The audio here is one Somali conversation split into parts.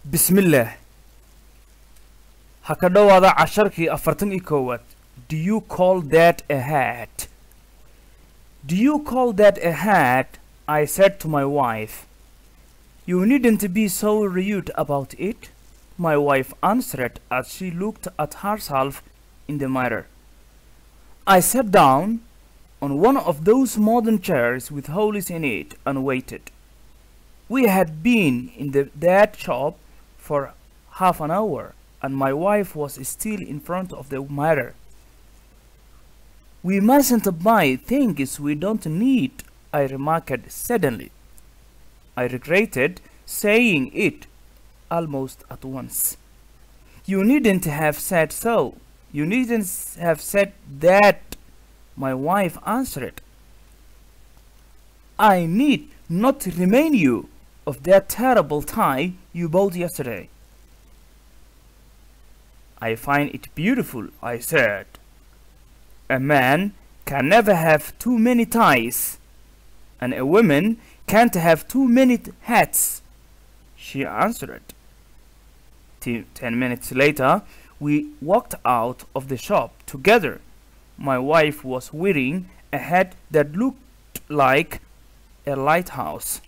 bismillaah ha ka dhowaada casharkii afartan iyo koowaad do you call that a hat do you call that a hat i said to my wife you needn't be so rude about it my wife answered as she looked at herself in the mirror i sat down on one of those modern chairs with holes in it and waited we had been in the that shop for half an hour and my wife was still in front of the mirror. We mustn't buy things we don't need, I remarked suddenly. I regretted saying it almost at once. You needn't have said so. You needn't have said that, my wife answered. I need not remind you of that terrible tie you bought yesterday. I find it beautiful, I said. A man can never have too many ties, and a woman can't have too many t- hats, she answered. T- ten minutes later, we walked out of the shop together. My wife was wearing a hat that looked like a lighthouse.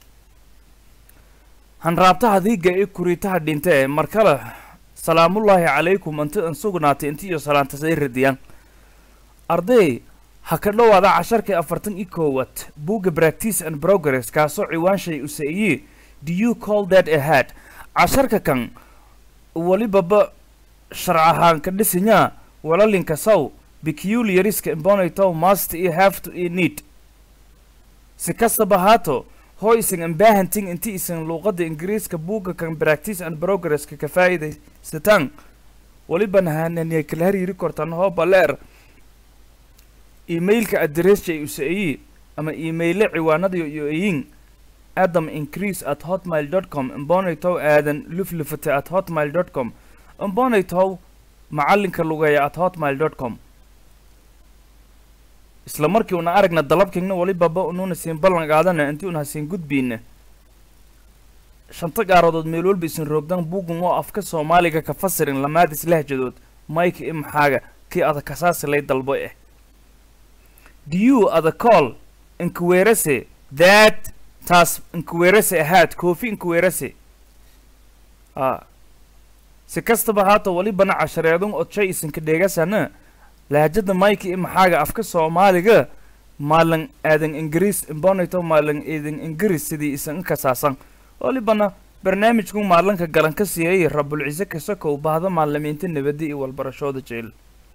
hanraabtaha diiga ee kuriitaha dhinta ee mar kale salaamullaahi calaykum inti an sugnaatay inti iyo salaantasay radiyaan arday ha ka dhowaada casharkii afartan iyo koowaad buugga practice and progress kaasoo ciwaanshay usa'iye do you call that a hat casharka kan welibaba sharc ahaan ka dhisinyaa walalinka saw peculiariska imbonaytow must iyo have to iyo need si kastaba haato hoo isan ambaahantin inti isan luuqadda ingiriiska buugga kan practice and progresska ka faa'iidaysataan weliban hananiya kala hariiri kortan hoo baleer emailka adressja usa'iyi ama emaille ciwaanada iyo eyin adam increase at hotmail dot com imbonaytow aadan luflufate at hotmail dot com imbonaytow macalinka lugeeya at hotmail dot com isla markii una aragna dalabkingna walibaba unuuna siin ballan qaadana intii una hasiin gudbiina shanta gaaradood meel walba isin roogdan bugun oo afka soomaaliga ka fasirin lamaadis lahjadood mike i maxaaga kii ada kasaasi lay dalbo eh do you ada call inkuweerase that taas inkuweerase ahaad koofi inkuweerase a si kastaba haata walibana cashareedun odshay isinka dheegasana lahjada mike i maxaaga afka soomaaliga maalan aadan ingiriis imbonayto maalan eedan ingiriis sidii isan kasaasan walibana barnaamijku maalanka galan ka siiyay rabulcise kasakow bahda maalimiinta nabadda iyo walbarashooda jeel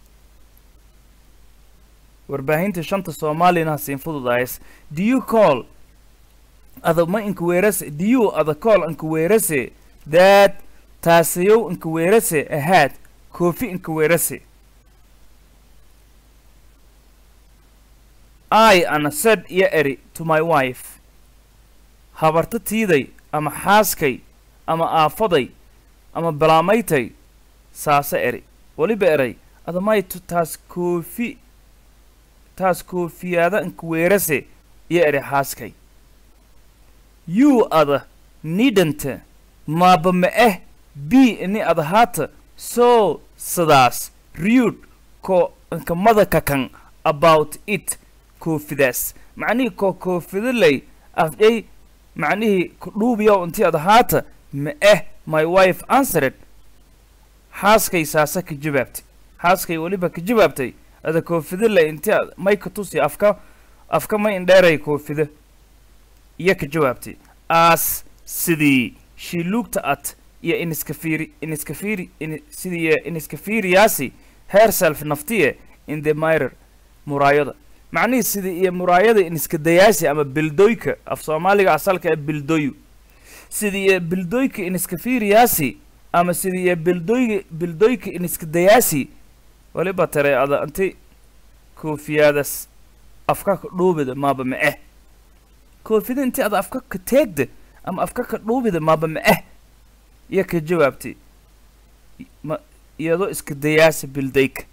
warbaahinta shanta soomaaliyana hasiin fududays do you call ada ma inkuweerase do you ada call inkuweerase that taasayow inkuweerase ahaad koofi inkuweerase I ana said iyo eri to my wife habarta tiiday ama xaaskay ama aafaday ama balaamaytay saase eri weliba eray adamay tu taas koofi taas koofiyaada inkuweerase iyo eri xaaskay you ada nidanta maaba ma eh b ini ada haata so sidaas rude ko inkamada kakan about it koofidaas macnihii koo koofidaley afjay macnihii kudhuubiyow intii ad ahaata ma eh my wife answered xaaskay saasa ka jawaabtay xaaskay weliba ka jawaabtay ada koofidaley intii ad may ka tusi afka afka may indheeray koofida iyo ka jawaabtay as sidii she looked at iyo iniska fiiri iniska fiiri in sidii iniska fiiriyaasi herself naftiye in the mirror muraayada macnihii sidii iyo muraayada iniska dayaasi ama bildoyka af soomaaliga asalka ee bildoyu sidii iyo bildoyka iniska fiiriyaasi ama sidii iyo bildoy bildoyka iniska dayaasi waliba tare ada anti koofiyaadas afka ka dhuubida maaba ma eh koofida intii ada afka ka teegda ama afka ka dhuubida maaba ma eh iyo ka jawaabtay ma iyadoo iska dayaasi bildayka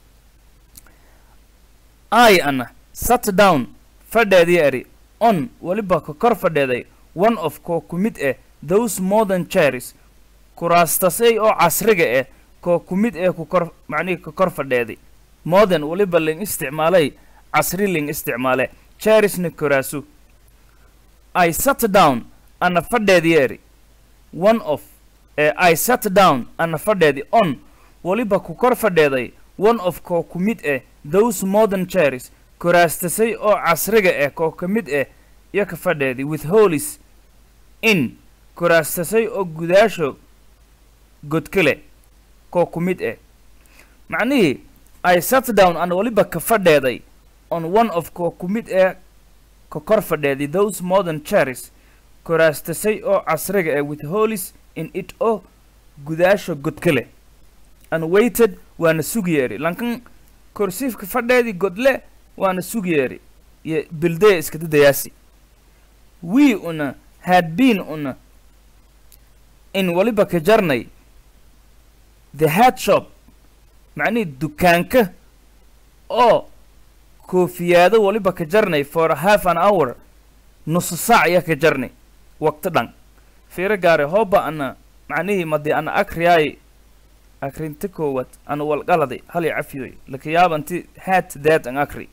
i ana sat down fadheedii eri on weliba ka kor fadheeday one of koo ku mid ah those modern chairs kuraastasay oo casriga ah koo ku mid ee ku kor macnihii ka kor fadheeday modern weliba ling isticmaalay casri ling isticmaale cherisna kuraasu i sat down ana fadheedi eri one of ee i sat down ana fadheedi on weliba ku kor fadheeday one of koo ku mid ah those modern cheris kuraastasay oo casriga ah koo ka mid ah iyo ka fadheedi with holis in kuraastasay oo gudaasho godkale koo ku mid ah macnihii i sat down ana weliba ka fadheeday on one of koo ku mid ah ka kor fadheedi those modern cheris kuraastasay oo casriga ah with holis in it oo gudaasho godkale and waited waana sugyeeri lankan korsiifka fadheedii godle waana sugyeeri iyo bildaya iska dadayaasi we una had been una in waliba ka jarnay the hat shop macnihii dukaanka oo koofiyaado waliba ka jarnay for half an hour nusu saac ya ka jarnay waqti dhan fiiro gaare hooba ana macnihii madi ana akriyaay akrinta koowad ana walqaladay hal cafiyoy laka yaabanti hat that an akri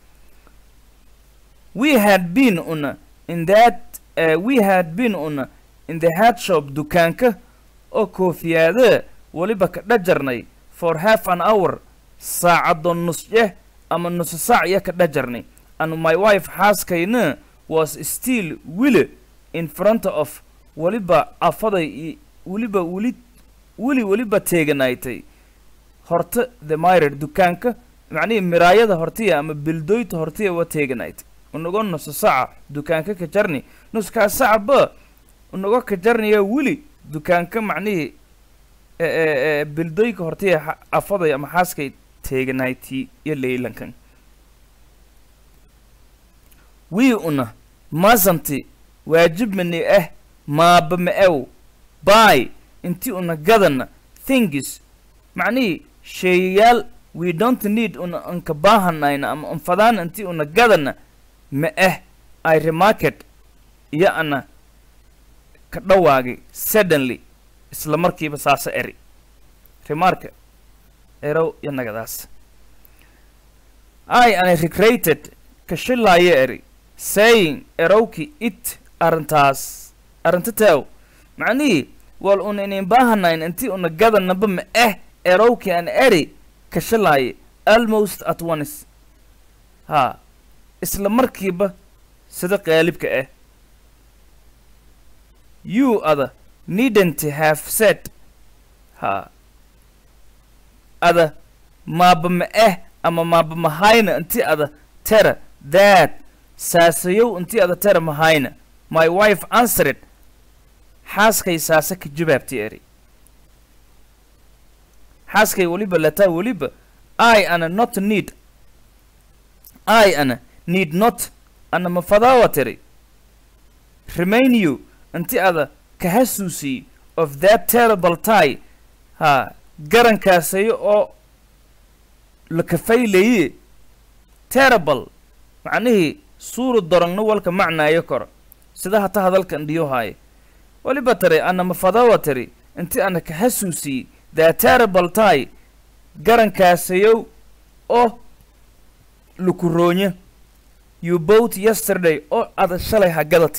we had been una in that uh, we had been una in the hat shop dukaanka oo koofiyaada weliba ka dhajarnay for half an hour saacado nusjeh ama nusu saac ya ka dhajarnay and my wife xaaskayna was still wili in front of weliba afaday i weliba weli weli weliba teeganaaytay horta the mirer dukaanka macnihii miraayada hortiya ama bildoyta hortiya wa teeganaaytay unago nusu saca dukaanka ka jarni nuskaa sacba unago ka jarnaya weli dukaanka macnihii bildoyka hortiya afaday ama xaaskay teeganaaytii iyo leylankan wii una masanti waajibmani ah maaba ma-ew by intii una gadana thingis macnihii sheeyayaal we don't need una anka baahanayna ama anfadaan intii una gadana ma ah i remarket iyo ana ka dhawaagay suddenly isla markiiba saasa eri remarka erow iyo nagadaas i ana recreated ka shilaayo eri saying erowki it arrintaas arrinta teew macnihii wal una inin baahanayn intii una gadanaba ma ah erowki an eri ka shilaaye almost at once haa isla markiiba sida qaalibka ah you ada needn't have said haa ada maaba ma ah ama maaba mahayna intii ada tera that saasayow intii ada tera mahayna my wife answered xaaskay saase ka jawaabtay eri xaaskay weliba lataa weliba i ana not need i ana need not ana mafadaawa tiri remain you inti ada ka hasuusiyey of that terrible tie haa garankaasayo oo la kafaylaye terrible macnihii suuru dorongna walka macnaayo koro sida hata hadalkan dhiyo haaye weliba tiri ana mafadawa tiri inti ana ka hasuusiyey that terrible tie garankaasayow oo lukuroonya you both yesterday oo ada shalay hagadati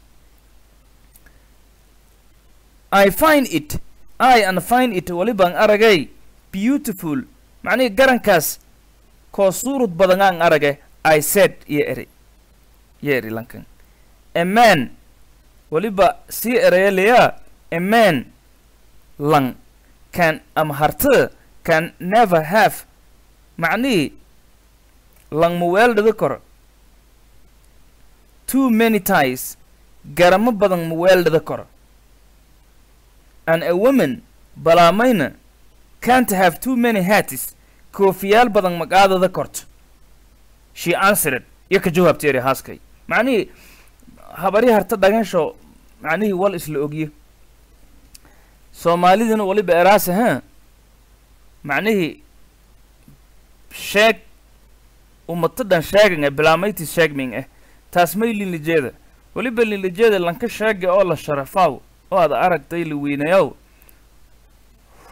i find it i an find it welibaan aragay beautiful macnihii garankaas koo suurud badan aan arage i said iyo eri iyo eri lankan a man weliba sii ereyalayaa a man lang can ama harta can never have macnihii lang ma weeldhada koro too many ties garamo badan ma weeldhada koro and a woman balaamayna can't have too many hats koofiyaal badan magaadada korto she answered iyo ka jawaabtay eri haaskay macnihii habari harta dhagansho macnihii wal isla ogyo soomaaliduna waliba eraase ha macnihii sheeg umato dhan sheeganga bilaamaytis sheegming ah taas may linlijeeda weliba linlijeeda lanka sheega oo la sharafaaw oo aad aragtay la weynayaw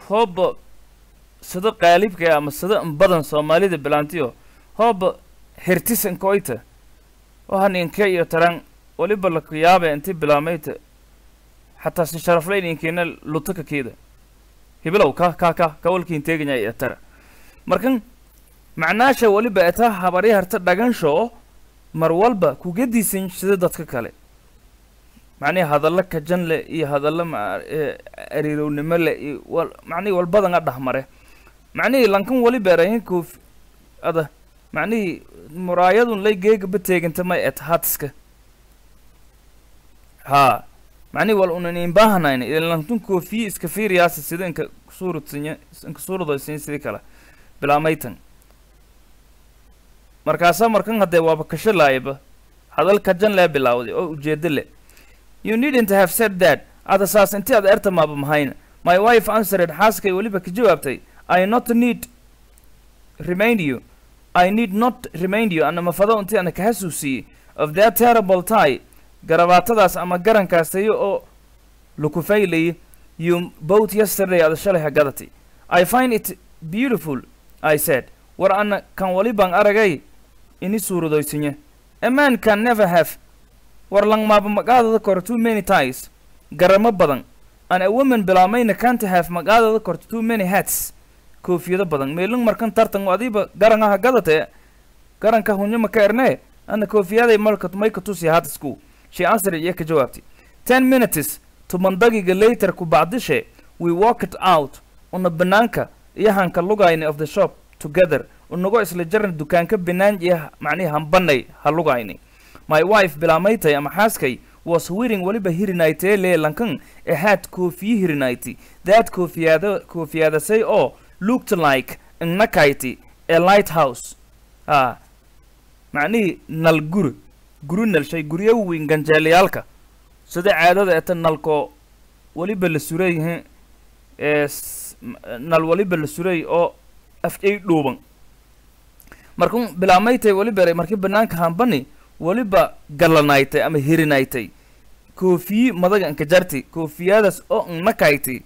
hooba sida qaalibka ah ama sida in badan soomaalida bilaantiyo hooba hertisan koyta waxaan inke iyo taran waliba laku yaabe inti bilaamayta xataa si sharaflayn inkeena lutaka keeda hibilow ka ka ka kawalkiin teeganya iyo tara markan macnaasha waliba etaa habari harta dhagansho mar walba kugadiisan sida dadka kale macnihi hadallo kajan leh iyo hadallo ma ariirownimo leh iyo wal macnihi walbadan a dhahmare macnihii lankan waliba erahin koof ada macnihii muraayadun lay geegaba teeganta may et hatiska haa macnihi wal unan inbaahanayn ilantun koofiye iska fiiriyaasa sida inka suurudsinya inka suurudaysinya sidii kale bilaamaytan markaasaa markan haddee waaba kashilaayaba hadal kajan lee bilaawday oo ujeedo leh you needn't have said that ada saas inti ad erta maaba mahayna my wife answered xaaskay weliba ka jawaabtay i not need remind you i need not remind you ana mafado inti ana kahasuusiyey of that terrible tie garabaatadaas ama garankaasayo oo lukufaylayay you both yesterday ada shalay hagadati i find it beautiful i said war ana kan walibaan aragay ini suuradaysinye a man can never have war langmaaba magaadada kor too many ties garamo badan an a woman bilaamayna can't have magaadada korto too many hats koofiyado badan meelung markan tartan adiiba garangaha gadate garanka hunyama ka erne ana koofiyaday malka mayka tusi hatisku she answered iyo ka jawaabtay ten minutes tumandagiga later ku bacdishe we walked out una banaanka iyo hanka lugayni of the shop together unago isla jaran dukaanka binaan iyo macnihi hambanay ha lugayni my wife bilaamaytay ama xaaskay was wearing waliba hirinaytee lee lankan a hat koofiye hirinayti that koofiyada koofiyadasay oo looked like nakayti a lighthouse ah macnihii nal guri guri nalshay guryo weyn ganjeelayaalka sida caadada eta nalko waliba la suray ee nal waliba la suray oo afjay dhuuban markun bilaamaytay waliba markii banaanka hambani waliba gallanaytay ama hirinaytay koofiyi madaga anka jarti koofiyadaas oo nakayti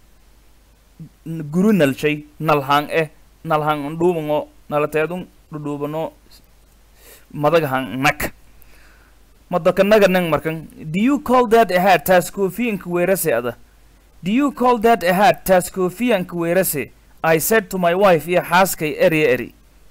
guru nalshay nalhaan eh nalhaan ndhuubango nalateedun dhudhuubano madaga han nak madokanaga nang markan do you call that a hat taas koofiyanka weerase ada do you call that a hat taas koofiyanka weerase i said to my wife iyo xaaskay erya eri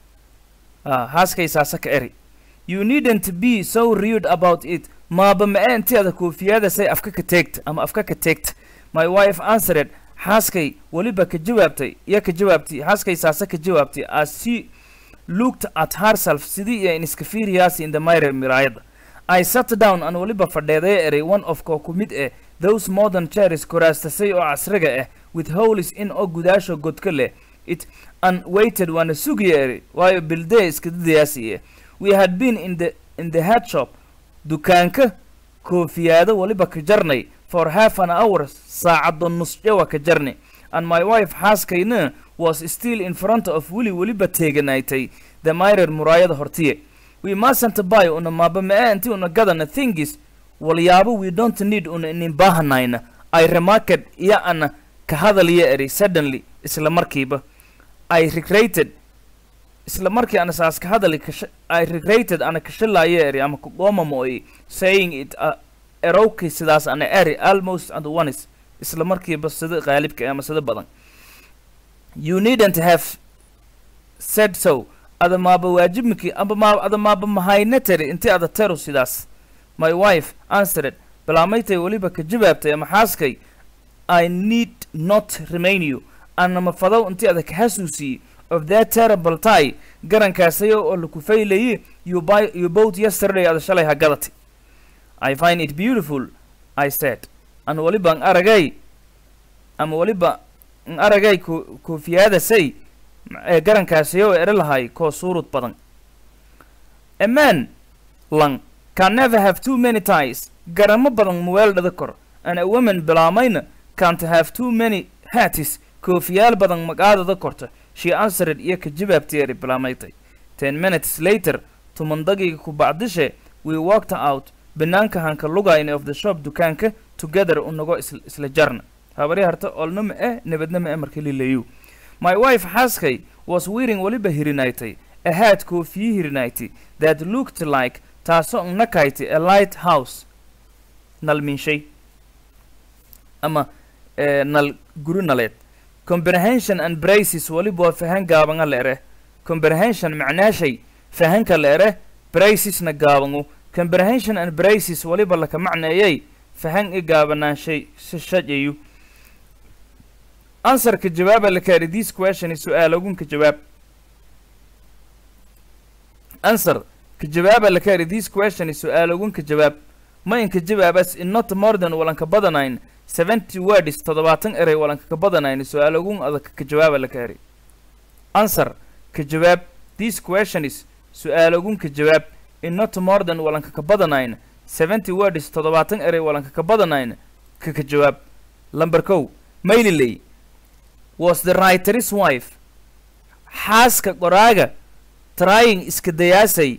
ah xaaskay saasaka eri you needn't be so rude about it maaba ma-e inteeda koofiyadasay afka ka teegta ama afka ka teegta my wife answered xaaskay weliba ka jawaabtay iyo ka jawaabtay xaaskay saase ka jawaabtay as she looked at herself sidii iyo in iska fiiriyaasi in the mirror miraayada i sat down an weliba fadheedaya eray one of koo ku mid eh those modern chairs koraastasay oo casriga ah with holes in oo gudaasho godka leh it an waited waana sugaya eray waayo bildee iska dadayaasi eh we had been in the in the head shop dukaanka koofiyaado waliba ka jarnay for half an hour saacado nusjawa ka jarnay and my wife xaaskayna was still in front of weli weliba teeganaaytay the mirror muraayada hortiye we mustn't buy una maaba ma-e inti una gadana thingis walyaabo we don't need una inin baahanayna i remarked iyo ana ka hadalya eri suddenly isla markiiba i regretted isla markii ana saas ka hadali kasha i regretted ana kashalaayo eri ama kugooma mooy saying it uh, erowkii sidaas ana eri almost and ones isla markiiba sida qaalibka ama sida badan you needn't have said so ada maaba waajibmiki amba maa ada maaba mahayna tari inti ada tero sidaas my wife answered balaamaytay weliba ka jawaabtay ama xaaskay i need not remain you ana mafadow inti ada ka xasuusiyey of that terrible tie garankaasayo oo laku faylayay you buy you both yesterday ada shalay hagadati i find it beautiful i said an waliba an aragay ama waliba an aragay ko koofiyadasay ee garankaasayo ere lahay koo suurud badan a man lang can never have too many ties garamo badan muweeldhada kor and a woman bilaamayna can't have too many hatis koofiyaal badan magaadada korta she answered iyo ka jawaabteeri bilaamaytay ten minutes later tumandagiga ku bacdishe we walked out banaanka hanka lugayna of the shop dukaanka together unago isla jarna habari harta olna ma eh nabadna ma eh marka lilayu my wife xaaskay was wearing weliba hirinaitay a hat koofiye hirinayti that looked like taasoo nakayti a light house nal minshay ama eh, nal guri naleed comprehension and braces weliba waa fahan gaabanga la ere comprehension macnaashay fahanka la ere bracesna gaabangu comprehension and braces weliba laka macneeyay fahan i gaabanaanshay si shajayu answerka jawaaba la kaari this question su-aal ogunka jawaab answer ka jawaaba la kaari this question su-aal ogunka jawaab ma inka jawaabas in not more than walanka badanayn seventy words toddobaatan erey walanka ka badanayn su-aal ogun adag ka jawaaba la kaari answer ka jawaab this question is su-aal ogunka jawaab in not more than walanka ka badanayn seventy words toddobaatan erey walanka ka badanayn ka ka jawaab lamber kow mayliley was the writer's wife xaaska qoraaga trying iska dayaasay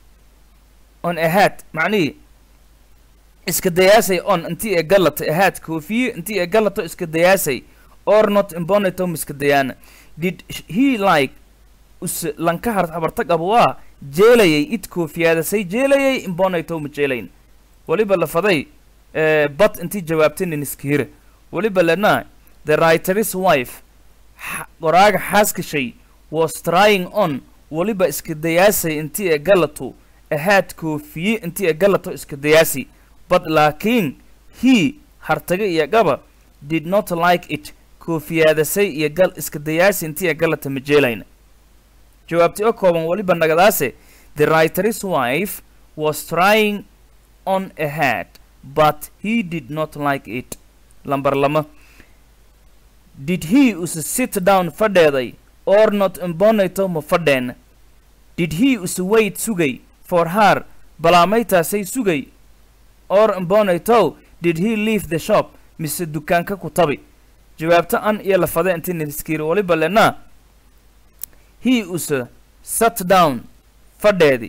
on ahead macnihii iska dayaasay on intii ee galata ahead koofiye intii ee galato iska dayaasay or not imbonatom iska dayaana did he like us lanka har habartag abwaa jeelayay id koofiyaadasay jeelayay imbonatom jeelayn weliba lafaday eh, bad intii jawaabtay nin iskihire weliba lena the writer's wife xa- qoraaga xaaskashay was trying on weliba iska dayaasay intii ee galato ahaad koofiye intii ee galato iska dayaasi but laakiin he hartaga iyo gaba did not like it koofiyaadasay iyo gal iska dayaasi intii ee galata ma jeelayna jawaabti oo kooban weliba nagadaase the writer's wife was trying on a hat but he did not like it lambar lama did he use sit down fadheeday or not imbonato ma fadheen did he use wait sugay for her balaamaytaasay sugay or imbonato did he leave the shop mise dukaanka ku tabi jawaabta an iyo lafade intii niskiri waliba lena he use sat down fadheedi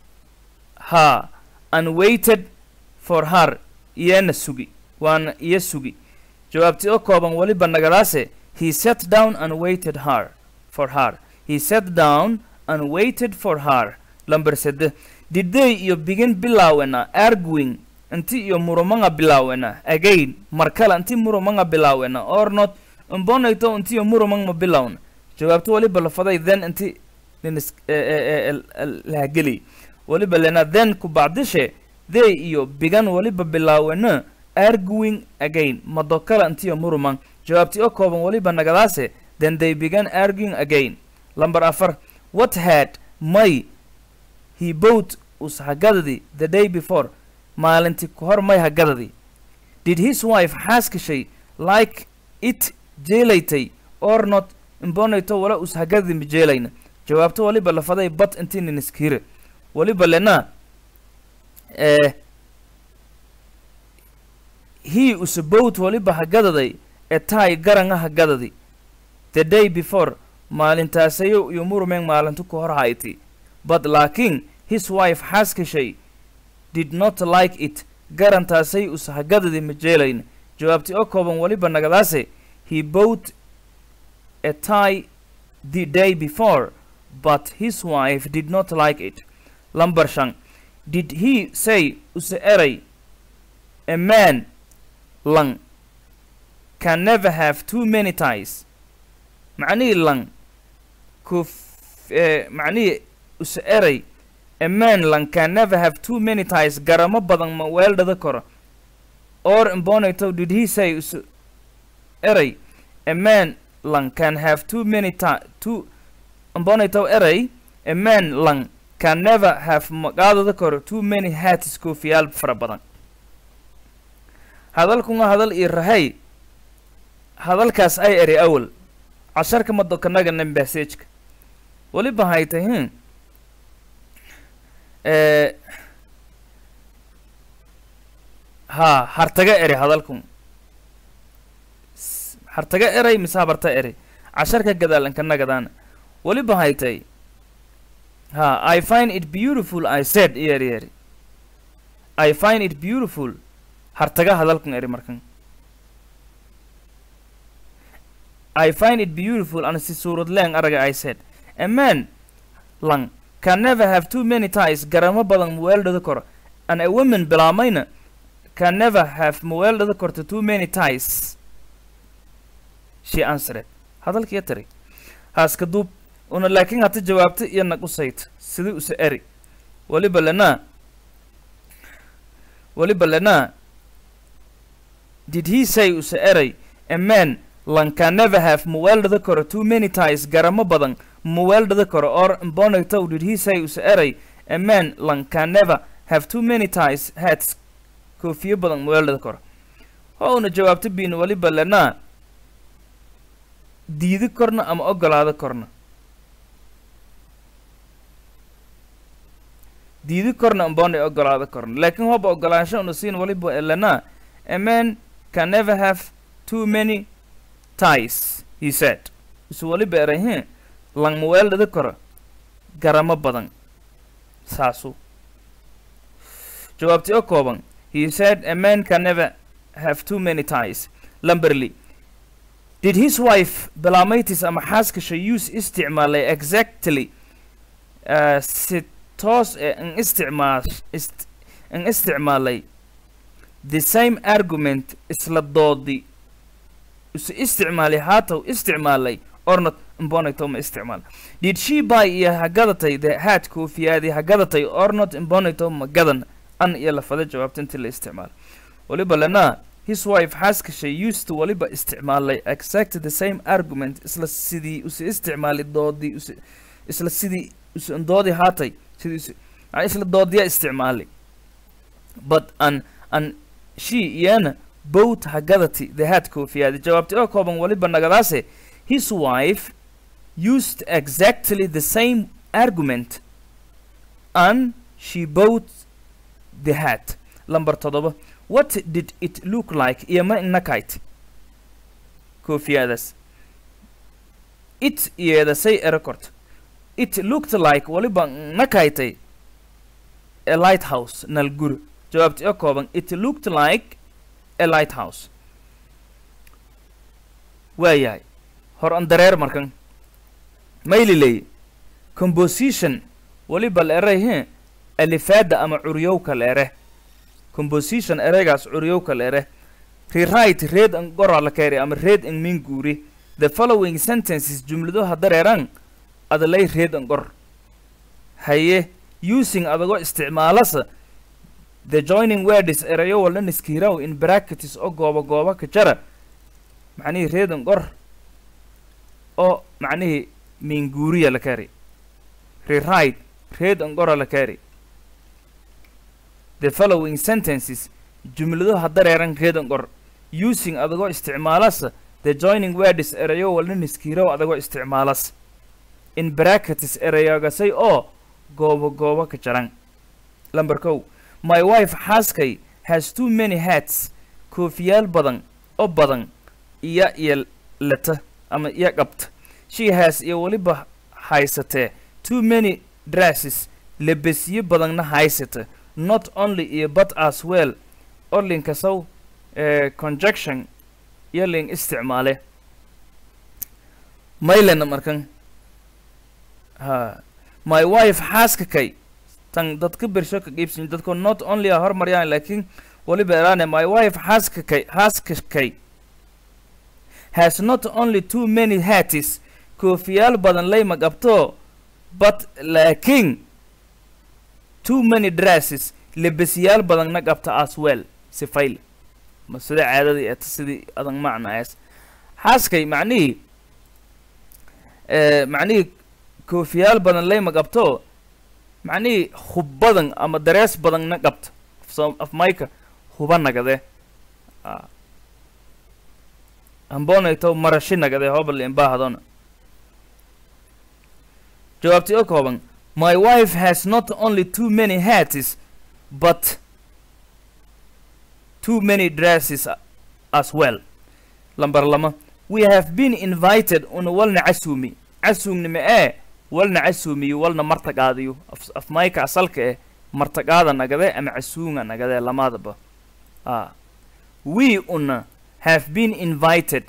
ha and waited for her iyana sugi waana iyo sugi jawaabti oo kooban weliba nagadaase he sat down and waited her for her he sat down and waited for her lamber sede did they iyo begin bilaawena arguing inti iyo murumanga bilaawena again markale inti murumanga bilaawena or not imbonayto inti iyo murumang ma bilawna jawaabto weliba lafaday then inti ninis lahageli weliba lena then ku bacdishe they iyo bigan weliba bilaawena arguing again madokala intiyo murumang jawaabti oo kooban weliba nagadaase then they began arguing again lamber afar what had may he bought us hagadadi the day before maalintii ku hor may hagadadi did his wife xaaskashay like it jeelaytay or not imbonayto wala us hagadadi ma jeelayna jawaabto weliba lafaday bat intii niniskire weliba lena eh, he usabowt weliba hagadaday etai garanga hagadadi the day before maalintaasayo iyo murumeng maalintu ku hor hayti but laakiin his wife xaaskashay did not like it garantaasay us hagadadi ma jeelayn jawaabti oo kooban weliba nagadaase he bought a tie the day before but his wife did not like it lamber shan did he say use eray a man lang can never have too many ties macnihii lang kuf eh, macnihii use eray a man lang can never have too many ties garamo badan ma weeldhada karo or imbonato did he say use eray a man lang can have too many ti too imbonato eray a man lang can never have maqaadada karo too many hats koofiyaal fara badan hadalkuna hadal ii rahay hadalkaas ay eri awal casharka madokanaga nambasejka weliba haytay hin eh, ha hartaga eri hadalkun S- hartaga eray mise habarta eri casharka gadaalankanagadaana weliba haytay ha i find it beautiful i said iyeri eri i find it beautiful hartaga hadalkan eri markan I find it beautiful and si suurad leen araga I said a man lang can never have too many ties garamo badan muweeldhada kor and a woman bilaamayna can never have muweeldhada korta too many ties she answered hadalkiya tiri haaska duub una laakiin hata jawaabta iyo nag u sayt sidii use eri weliba lenaa weliba lenaa did he say use eray a man lan can never have muweeldhada koro too many ties garamo badan muweeldhada koro or mbonagtow did he say use eray a man lan can never have too many ties hats koofiyo badan muweeldhada koro ho una jawaabta biin weliba lenaa diidi korna ama ogolaado korna diidi korna ambonay ogolaado korna laakiin hoba ogolaansho una siin waliba elana a man can never have too many ties he said isu waliba erahe lang muweeldhada koro garamo badan saasu jawaabti oo kooban he said a man can never have too many ties lamberly did his wife belamaitis ama xaaskasha use isticmaalay exactly uh, si toos ee an isticmaal ist an isticmaalay the same argument isla doodi isu isticmaalay haataw isticmaalay ornot imbonayto ma isticmaal did she buy iyo hagadatay the hat koofiyaadii hagadatay ornot imbonayto ma gadan an iyo lafada jawaabta intii la isticmaal waliba lenaa his wife xaaskashay used to waliba isticmaalay exact the same argument isla sidii use isticmaalay doodii use isla sidii use doodii haatay sidii use aa isla doodiya isticmaalay but an an she iyana both hagadati the hat koofiyaadi jawaabti oo kooban waliba nagadaase his wife used exactly the same argument and she bought the hat lamber toddoba what did it look like iyo ma inakait koofiyadaas it iyada say erekort it looked like waliba nakaitay a lighthouse nalguri jawaabti oo kooban it looked like a lighthouse waayahay hor an dareer markan mayliley composition waliba la eray he alifaada ama curyowka la ere composition ereygaas curyowka la ere rewrite read an gora la keeri ama read an min guuri the following sentences jumladaha dareeran adalay read an gor haye using adagoo isticmaalasa the joining words erayo wala niskiraw in brackets oo gooba gooba ka jara macnihii read an gor oo macnihii minguuriya la keeri rewrite read an gora la keeri the following sentences jumladaha dareeran reedan qor using adagoo isticmaalasa the joining words erayo walna niskiirow adagoo isticmaalas in brackets erayogasay oo goobo goobo ka jaran lamber kow my wife xaaskay has too many hats koofiyaal badan oo badan iya iyo leta ama iya qabta she has iyo weliba haysatee too many dresses lebesyo badanna haysata not only iyo but as well oo linkasow eh, conjunction iyo lin isticmaale maylena markan ha my wife xaaska kay tan dadka bersho ka qiibsan dadko not only a hormaryaan laakiin waliba eraane my wife xaaska kay xaaska kay has not only too many hats koofiyaal badan layma qabto but laakiin too many dresses lebesyaal badanna qabta as well sifayl ma sida caadadii eeta sidii adan macnaas xaaskay macnihii eh, macnihii koofiyaal badan layma qabto macnihii hub badan ama darees badanna qabta so af mayka huba nagade ah. ambonayto marashi nagade hobal imbaahadona jawaabtii oo kooban my wife has not only too many hats but too many dresses a- as well lambar lama we have been invited una walna casumi casuumnima ee walna casuumiyo walna martaqaadiyo af, af mayka asalka eh martaqaada nagade ama casuunga nagade lamadaba ah we una have been invited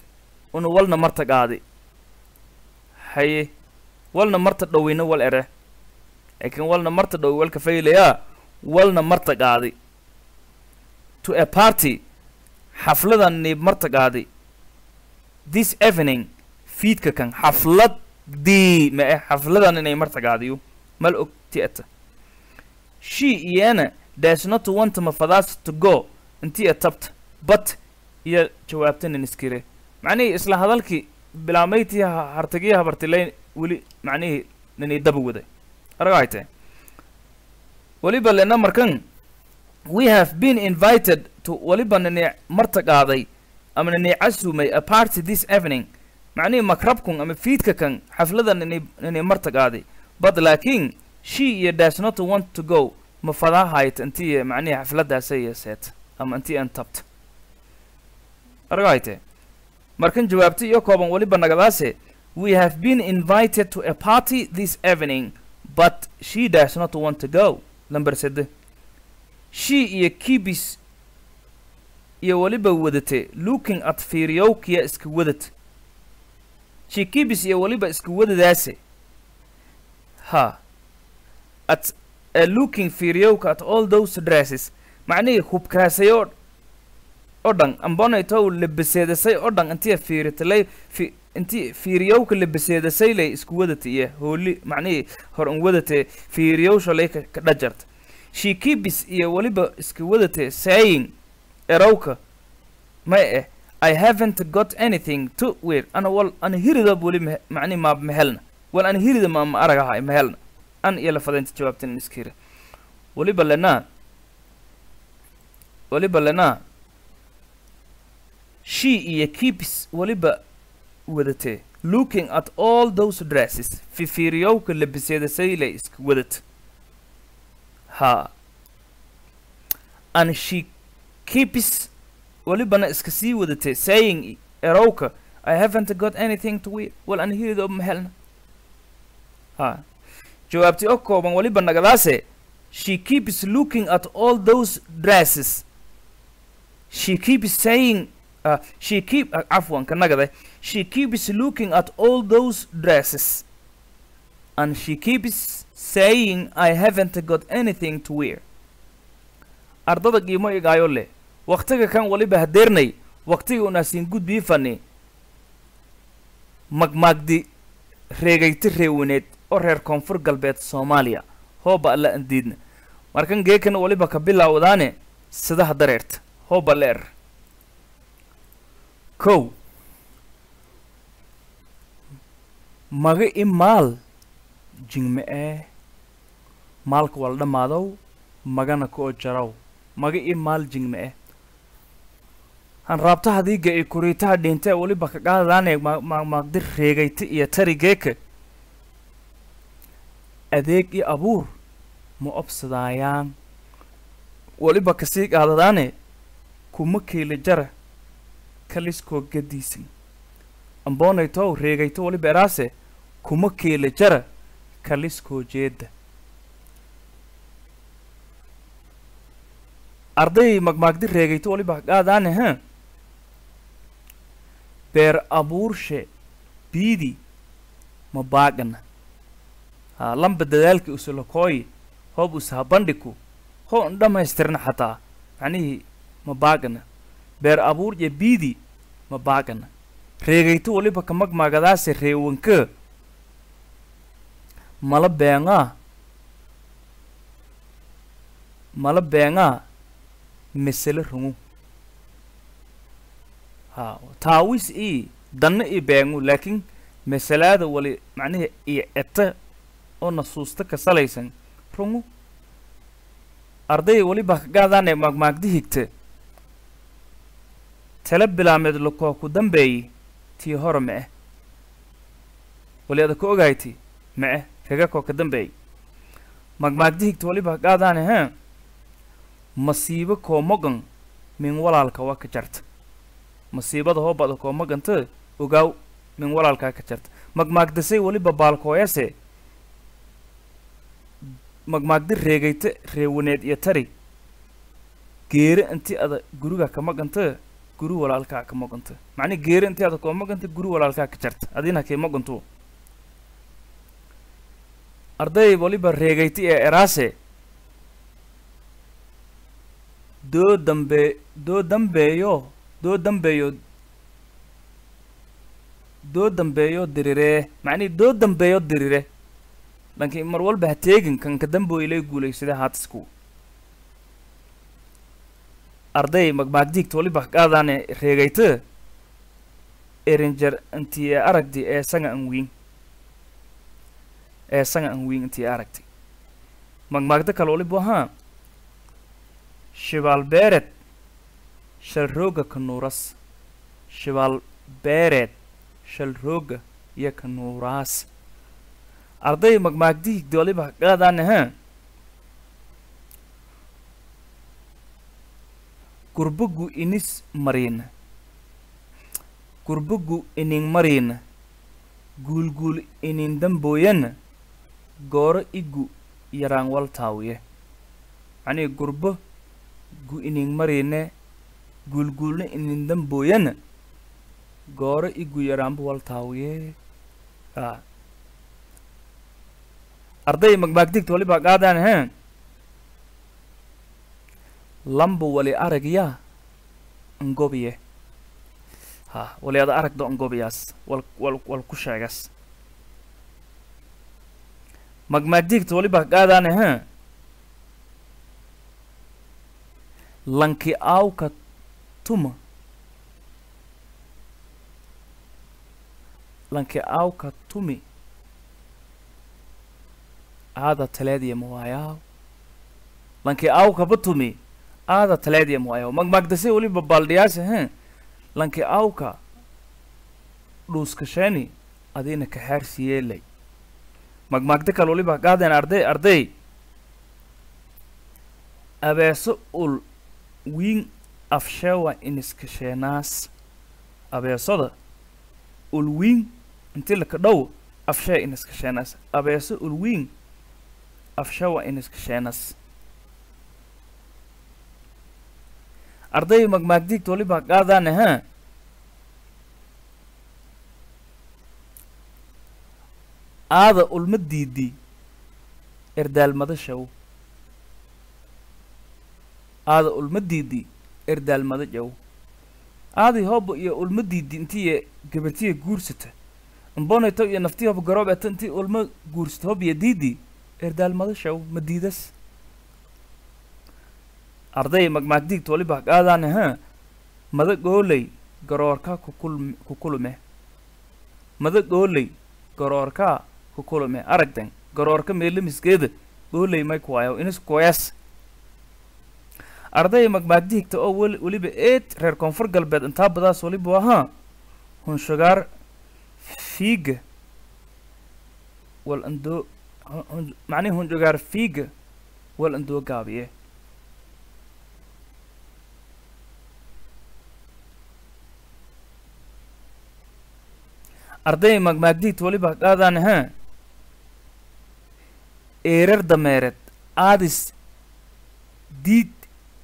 una walna marta qaadi haye walna marta dhoweyna wal ere laakiin walna marta dhow walka faylayaa walna marta qaadi to a party xafladan niib marta qaadi this evening fiidka kan xafladii ma eh xafladan inay marta qaadiyo mal og tiata she iyana does not want mafadaas to go intii a tabta but iyo jawaabtanin iskire macnihii isla hadalkii bilaamayti hartagiya habartilayn weli macnihii ninay daba waday aragayte weliba lena markan we have been invited to weliba nini marta qaaday ama nini casumay a party this evening macnihii makrabkun ama fiidka kan xaflada nini nini marta qaaday but laakiin she iyo does not want to go ma fadahayt intii macnihii xafladaasay yeeseet ama intii aan tabta aragayte markan jawaabta iyo kooban weliba nagadaase we have been invited to a party this evening but she does not want to go number sede she iyo kibis iyo weliba wadate looking at fiiryowkiya iska wadad she kibis iyo weliba iska wadadaase ha at uh, looking fiiryowka at all those dresses macnihii hubkaasayoo oo dhan ambonaytow labaseedasay oo dhan intii fiiritalay fi intii fiiriyowka labaseedasay lay isku wadata iyo hooli macnihii hor un wadate fiiriyowsha lay ka ka dhajarta she kibis iyo weliba iska wadate saying erowka ma eh i haven't got anything to wear ana wal ana hirida weli ma macnihi ma mehelna wal ana hirida ma ma aragahay mehelna an iyo lafadaynta jawaabtan iskira weliba lenaa weliba lenaa she iyo keeps weliba wadatee looking at all those dresses fifiiriyowka labiseedasayla iska wadat ha and she keeps welibana iska sii wadatee saying erowka i haven't got anything to wear wal an hirido mahelna ha jawaabti oo kooban weliba nagadaase she keeps looking at all those dresses she keeps saying uh, she keep uh, afwan kanagade she keeps looking at all those dresses and she keeps saying i haven't got anything to wear ardada qiimo igaayo leh waktiga kan waliba hadeernay waktiga unaasin gudbii fani magmaagdi reegayti reewaneed oo reer koonfur galbeed soomaaliya hooba alla andiidna markan geekan waliba ka bilaawdaane sidaha dareerta hooba leer kow maga i maal jingme ee maalka wala dhammaadow magana koo jaraw maga i maal jingme eh han raabtaha diiga i kuriitaha dhintee weliba ka qaadadaane maaqmaaqdi reegayta iyo tari geeka adeeg i abuur ma obsadaayaan weliba kasii qaadadaane kuma keela jara kaliskoo gadiisan amboonaytow reegayto weliba eraase kuma keela jara kaliskoo jeedda arday magmaagdi reegayto weliba ka qaadaane ha beer abuurshe biidi ma baagana ha lamba dadaalki usulakooyi hoob usaha bandhiku hoo n dhammaystirna xataa macnihii ma baagana beer abuur iyo biidi ma baagana reegayto weliba ka magmaagadaase reewanka mala beengaa mala beengaa mesele rungu ha taawis i danna i beengu laakiin masalaada wali macnihi iyo eta oo nasuusta ka salaysan rungu arday weliba ka gaadaane maagmaagdi higta tala bilaameed lakoo ku dambeeyi tii hore ma-eh wali ada ka ogayti ma-eh kaga koo ka dambeeyi maagmaagdi higta weliba ka gaadaane ha masiibo koo mogan min walaalka waa ka jarta masiibada hoobada koo moganta ogaaw min walaalkaa ka jarta magmaagdasay weliba baalkooyase magmaagdi reegayta reewaneed iyo tari geere intii ada guriga ka maganta guri walaalkaa ka moqanta macni geeri intii ada koo moqanta guri walaalkaa ka jarta adina kay moqantu arday waliba reegayti ee eraase doo dambe doo dambeeyo doo dambeeyo doo dambeeyo diriree macnihi doo dambeeyo dirire laakiin mar walba ha teegin kan ka dambo ilay guulaysada haatisku arday magmaagdiigta waliba qaadaane reegayta erinjer intii aragdi ee sanga an wiin ee sanga an wiin intii aragti magmaagda kale waliba ahaa shibaal beered shalrooga ka nuuras shibaal beereed shalrooga iyo ka nuuraas arday magmaagdiigda waliba qaadaane ha gurbagu inis mariina gurbagu inin mariina guulguul inin dambooyana gooro igu yaraan wal taawiye macnihi gurbo gu inin mariine guulguulna inin dambooyana gooro igu yaraanba wal taawiye a arday magmaagdigta waliba qaadaan he lamba wali aragya ngobiye ha wali ada aragdo ngobiyaas wal wal wal ku sheegas magmaagdigta waliba qaadaane he lanki aawka tuma lanki aawka tumi aada taleediya mawaayaa lanki aawkaba tumi aada taleediya mawaayaa magmaagdase waliba baaldhiyaasha he lanki aawka dhuuskasheeni adina kaxaarsiyeelay magmaagda kale waliba qaadeen arday arday abeeso ul wiin afsheewa iniskasheenaas abeesada ul wiin inti laka dhow afshee iniskasheenaas abeeso ul wiin afsheewa iniskasheenaas arday magmaagdiigta waliba qaadaane ha aada ulma diidi erdaalmada shaw aada ulma diidi erdaalmada jaw aadii hooba iyo ulma diidi intiiya gabartiya guursata imbonayto iyo naftii hoba garoob eta intii ulma guursata hob iyo diidi erdaalmada shaw ma diidas arday magmaagdiigta waliba qaadaane ha mada gooley garoorka kukul kukulume mada gooley garoorka kukulume aragdan garoorka meelamiskeeda gooley may kuwaayo inis kuwees arday magmaagdiigta oo weli weliba eed reer koonfur galbeed intaa badaas waliba ahaa hunshugaar fiiga wal andoo macnihi hunshugaar fiiga wal andoo gaabiye arday magmaagdiigta waliba qaadaan ha eerar dameereed aadis diid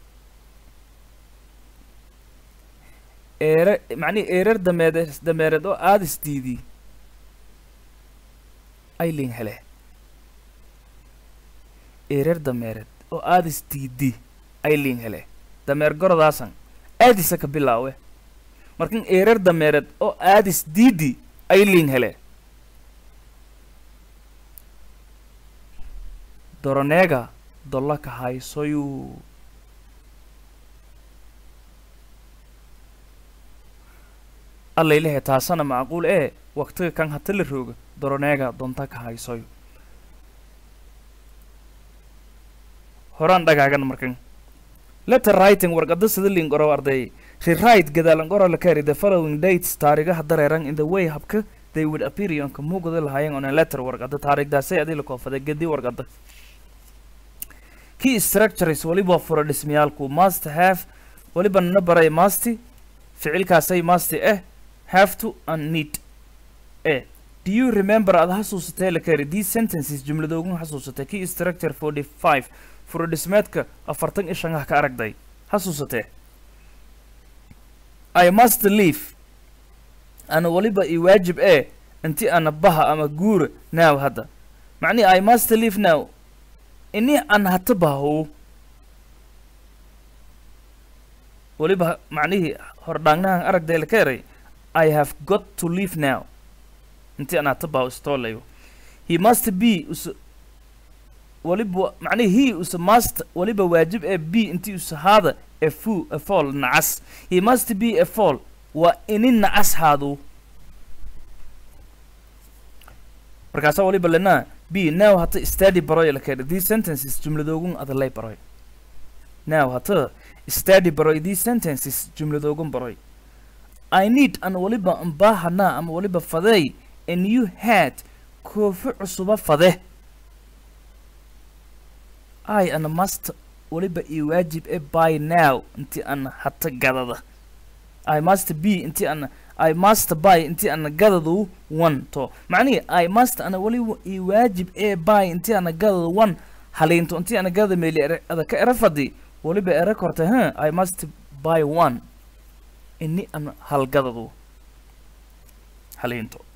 eere macnihi eerar dameede dameereed oo aadis diidi aylin hele eerar dameereed oo aadis diidi aylin hele dameer gorodaasan aadisa ka bilaawe markan eerar dameereed oo aadis diidi aylin hele doroneega dolla ka haysoyu allaylehe taasana macquul ee waktiga kan hata la rooga doroneega donta ka haysoyo horaan dhagaagan markan letter writing warqada sida lingoro arday rewrite gadaalangoro la carry the following dates taarigaha dareeran in the way habka they would appear yonka muuqda lahaayeen on a letter warqada taarikhdaasay adii la koofada gedi warqada key structures waliba furo dhismayaalku must have waliba nana baray masti ficilkaasay masti eh have to and need eh do you remember aad xasuusatay la kari these sentences jumladoogun xasuusatay key structure forty five furo dhismeedka afartan iyo shan ah ka aragday xasuusatee i must leave ana waliba i waajib ee inti ana baha ama guura now hadda macnihi i must leave now ini an hata bahow waliba macnihii hordhaangnahan aragdayla ka eray i have got to leave now inti an hata bahow istoolayo he must be us waliba macnihi he us must waliba waajib ee b inti us haada a fu a fall nacas he must be a fall waa ini nacas haadu markaasaa waliba lenaa b now hata study baroy la keena these sentences jumladoogun adalay baroy now hata study baroy these sentences jumladoogun baroy i need an waliba mbaahanaa ama waliba fadeey a new hat koofi cusuba fade i ana must waliba ii waajib e by now inti ana hata gadada i must be inti ana i must buy inti ana gadadu one to macnihi i must ana waliba ii waajib ee buy inti ana gadadu one haliinto inti ana gadada meeli ere ada ka era fadi waliba ere korta huh i must buy one ini ana halgadadu haliinto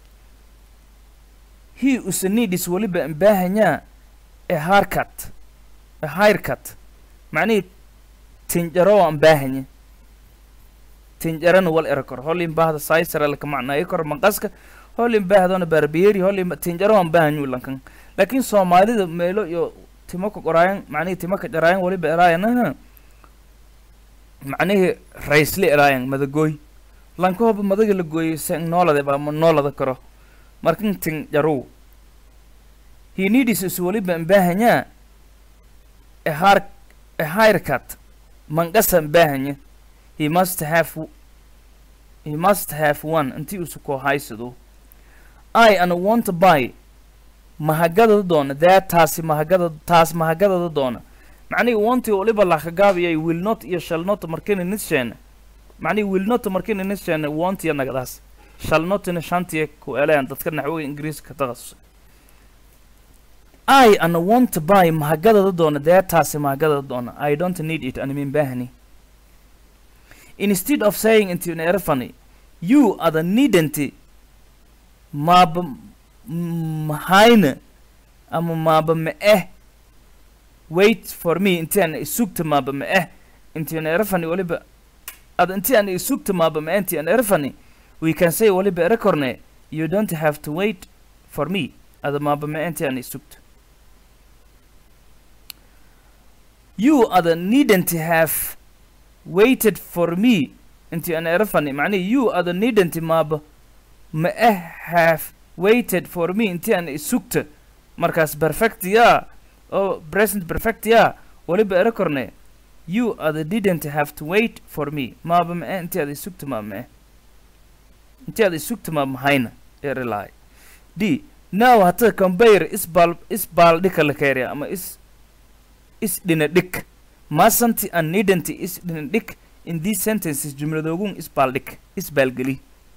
he usanidis waliba mbaahanyaa a haircut a haircut macnihii tinjaro aan baahanye tinjarana wal era kor holin baahda saisaralka macnaayo kor manqaska holin baahdona barbieri holin tinjaro aan baahanyu lankan laakiin soomaalida meelo iyo timo ka qoraayan macnihii timo ka jaraayan waliba eraayanaha macnihii raysli eraayan madagooy lanka hoba madaga la gooyay se noolade baa ma noolada karo markan tinjarow he needs is waliba mbaahanyaa a har a haircut manqasa mbaahanya he must have he must have one intii usu koo haysado i ana want to buy mahagadada doona that taasi mahagada taas mahagadada doona macnihi wanti waliba lakagaabiyay will not iyo shall not markina nisheena macnihi will not markina nisheena want iyo nagadaas shall notina shantiya ku eleyan dadka naxwoga ingiriiska takhasusay i ana want to buy mahagadada doona dee taasi mahagadada doona i don't need it animin baahni instead of saying into an erfani you are the needn't maaba mahayna ama maaba ma eh wait for me inti aan isugta maaba ma eh inti an erfani waliba ada inti aan isugta maaba ma eh inti an erfani we can say waliba erekorne you don't have to wait for me ada maaba ma eh inti aan isugta you other needn't have waited for me inti an erafani macnihi you other needn't maaba ma eh have waited for me inti an isugta markaas perfect ya oo present perfect ya waliba ere korne you other didn't have to wait for me maaba ma eh inti ada isugta maaba ma eh inti ada isugta maaba mahayna ere lahay d now hata compare isbal isbaaldhika la keeriya ama is is dhina dhig masanti an needn't is dhina dhig in these sentences jumladoogun isbaaldhig isbaalgeli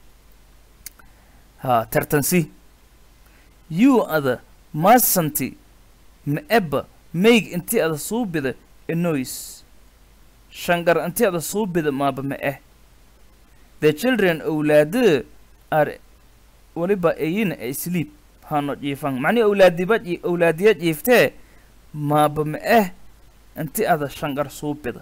ha tartansi you ada masanti ma eba make inti ada suubida a noise shangar inti ada suubida maaba ma eh the children owlaada are waliba ayina asleep hano jiifan macnihi owlaadiba owlaadiya jiiftee maaba ma eh inti ada shangar suubida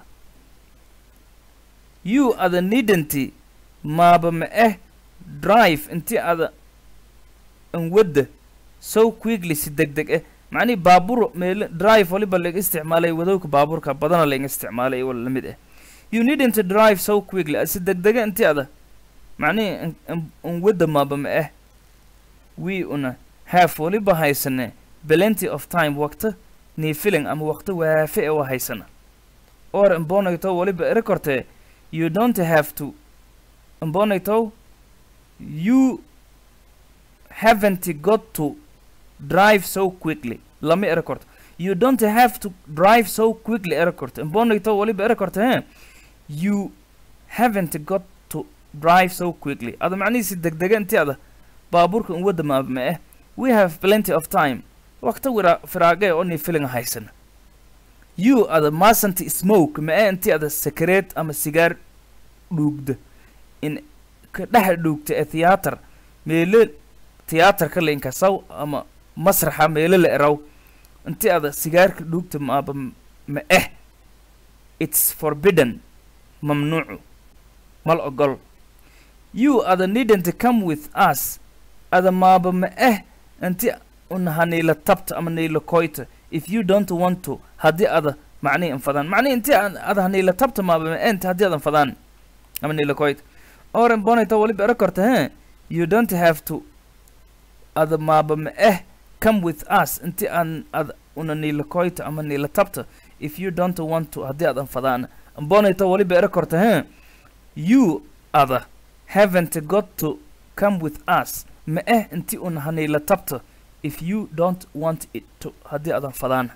you ada needn't maaba ma eh drive inti ada anwadda so quickly si deg deg eh macnihi baabuur meel drive waliba laga isticmaalay wadowka baabuurka badana laga isticmaalay wala lamid ah you needn't drive so quickly si deg dega inti ada macnihi anwadda maaba ma eh we una have waliba haysane plenty of time waqta nii filing ama waqti waafi e waa haysana or imbonayto waliba ere kortee you don't have to imbonayto you haven't got to drive so quickly lama ere korto you don't have to drive so quickly ere korto imbonayto waliba ere korte he you haven't got to drive so quickly ada macnihiisi degdega inti ada baabuurka in wadda maaba ma eh we have plenty of time waqti wira firaage oo ni filing haysana you ada masanti smoke ma ee inti ada sakareed ama sigaar dhuugda in ka dhex dhuugta ee theater meelo theaterka lainkasaw ama masraxa meelo la eraw inti ada sigaarka dhuugta maaba ma eh it's forbidden mamnuucu mal ogol you ada needn't come with us ada maaba ma eh inti unaha niila tabta ama niila koyta if you don't want to haddii ada macnihi infadaan macnihi inti aan ada haniila tabta maaba ma ent haddii adan fadaan ama niila koyta oren bonita waliba era korta he you don't have to ada maaba ma eh come with us inti aan ad una niila koyta ama niila tabta if you don't want to haddii adan fadaan bonita waliba era korta he you ada haven't got to come with us ma eh inti una haniila tabta if you don't want it to haddii adan fadaan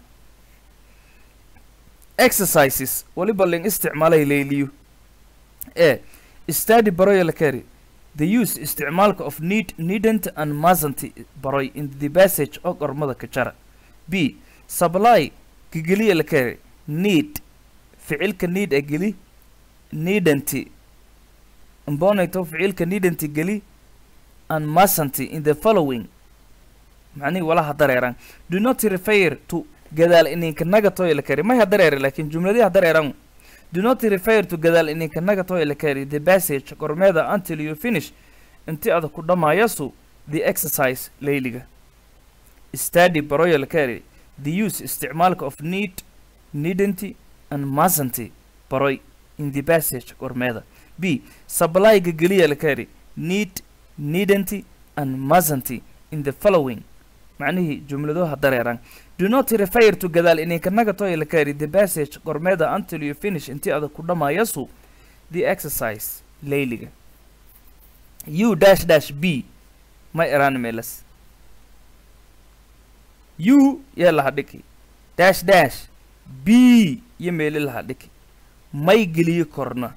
exercises waliba ling isticmaalay layliyo e study baroya la kari the use isticmaalka of need needn't and mustn't baroy in the passage oo gormada ka jara b supply kageliya la kari need ficilka need a geli needn't mbonayto ficilka needn't geli and mustn't in the following macnihi walaha dareeran do not refer to gadaal ininka nagatoy la kari may ha dareere laakiin jumladii ha dareeran do not refer to gadaal ininka nagatoy la kari the passage gormeeda until you finish inti ada ku dhamaayasu the exercise layliga study baroya la kari the use isticmaalka of need needn't and mustn't baroy in the passage gormeeda b supplyga geliya la kari need needn't and mustn't in the following macnihii jumlado ha dareeran do not refer to gadaal ininka nagatoy la kari the passage gormeeda until you finish intii adag ku dhamaayasu the exercise layliga u dash dash b may eraan meelas u yee laha dhiki dash dash b iyo meeli laha dhiki may geliyo korna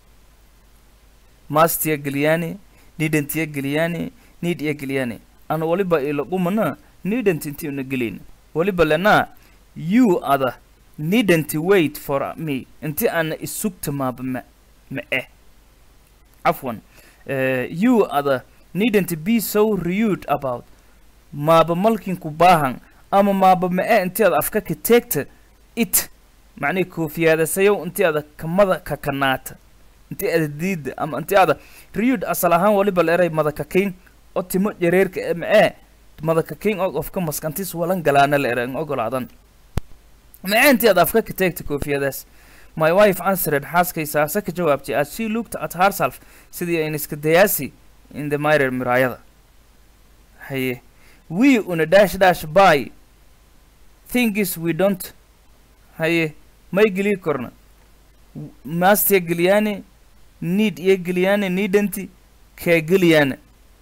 mastiya geliyaane nidentiya geliyaane nid iya geliyaane ana waliba ila qumana needn't inti una gelin waliba lena you ada needn't wait for me inti ana isugta maaba ma ma eh afwan uh, you ada needn't be so rude about maaba malkinku baahan ama maaba ma eh inti ada afka ka teegta it macnihi koofiyaadasayow inti ada kamada kakanaata inti ada diida ama inti ada rude asal ahaan waliba la eray madakakin oo timo jareerka ee ma ee madaka king og ofka maskantis walan galaana la eran ogolaadan maceentii aad afka ka teegta koofiyadaas my wife answered xaaskay saase ka jawaabtay as she looked at herself sidii ayn iska dayaasi in the mirror miraayada haye we una dash dash by thingis we don't haye may gelii korna mastiya geliyaane need iyo geliyaane needanti kee geliyaane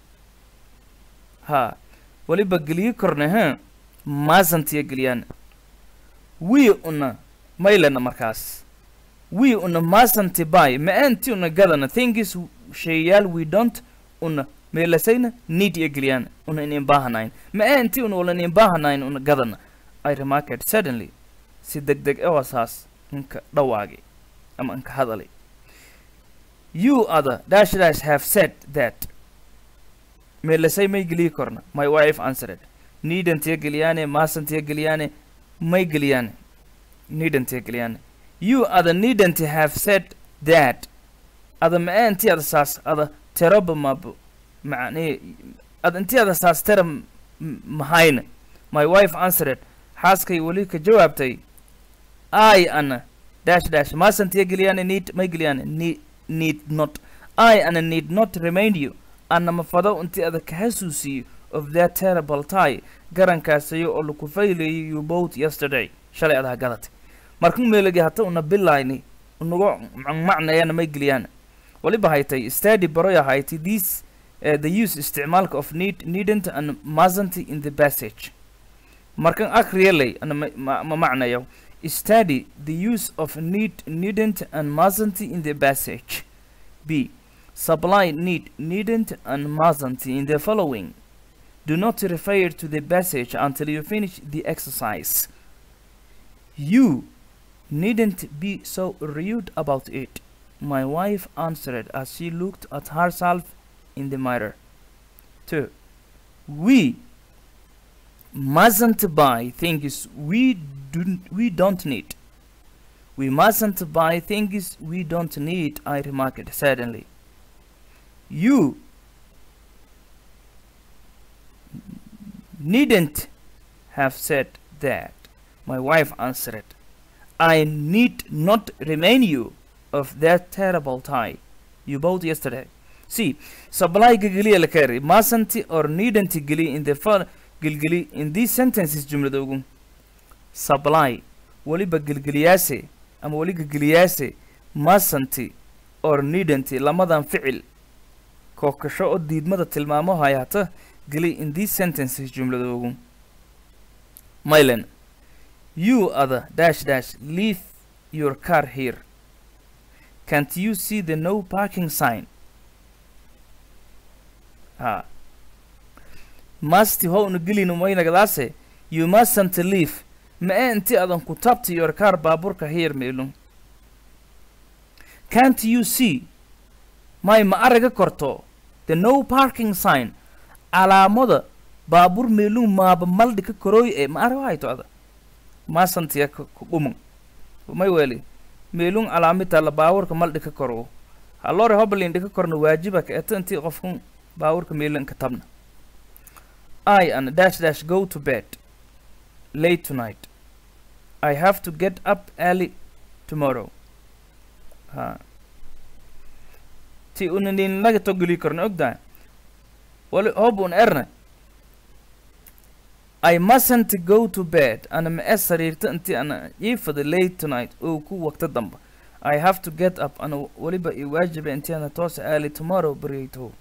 ha waliba geliyi korna he maasantiya geliyaan wii una maylana markaas wii una maasanti bay ma-aanti una gadana thingis sheeyaal we don't una meelasayna need iya geliyaan una inin baahanayn ma-aanti una wala inin baahanayn una gadana i remarked suddenly si deg deg ewasaas inka dhawaagi ama inka hadalay you other dash dash have said that meelasay may geliyi korna my wife answered needantiya geliyaane maasantiya geliyaane may geliyaane needantiya geliyaane you ada needanti have said that ada ma-ee inti ada saas ada teraba mabo macnee ada inti ada saas tera mahayna my wife answered xaaskay weli ka jawaabtay i ana dash dash maasantiya geliyaane need may geliyaane need need not i ana need not remind you anama fado intii adag ka xasuusiyo of that terrible tie garankaasayo oo laku faylayay you both yesterday shalay adaa gadatay markan meelagi hata una bilayni unaga macnayana may geliyaan waliba haytay study baroya haytay this uh, the use isticmaalka of need needn't and mustn't in the passage markan akriyalay ana ma ma macnayo study the use of need needn't and mustn't in the passage b supply need needn't and mustn't in the following do not refer to the passage until you finish the exercise you needn't be so rude about it my wife answered as she looked at herself in the mirror. 2. We mustn't buy things we don't, we don't need. We mustn't buy things we don't need, I remarked suddenly. You needn't have said that, my wife answered. I need not remind you of that terrible tie you bought yesterday. See, supply gigli la carry, mustn't or needn't gili in the fun gilgili in these sentences jumlada ugu. Supply waliba gilgiliyaase ama wali gilgiliyaase mustn't or needn't lamadan ficil kookasho oo diidmada tilmaamo hayaata geli in these sentences jumlada ugu. Mylan, you other dash dash leave your car here. Can't you see the no parking sign? Ha. Must ho unugilin umaynagadaase you mustn't leave ma ee inti adan ku tabti your car baaburka here meelun. Can't you see may ma araga korto the no parking sign calaamada baabuur meelun maaba maldhi ka korooy ee ma araga hayto ada maasantiya ku dhumun may weli meelun calaamita la baabuurka maldhi ka koro halore hoblin dhika korna waajiba ka eta intii qofkun baabuurka meelun ka tabna I and dash dash go to bed late tonight. I have to get up early tomorrow. Ha. Ti unanin laga togli korna ogda. Wali hob un erna. I mustn't go to bed ana ma ee sariirta intii ana iifada late tonight oo ku waqta damba. I have to get up ana waliba i waajiba intii ana toosa early tomorrow baryayto.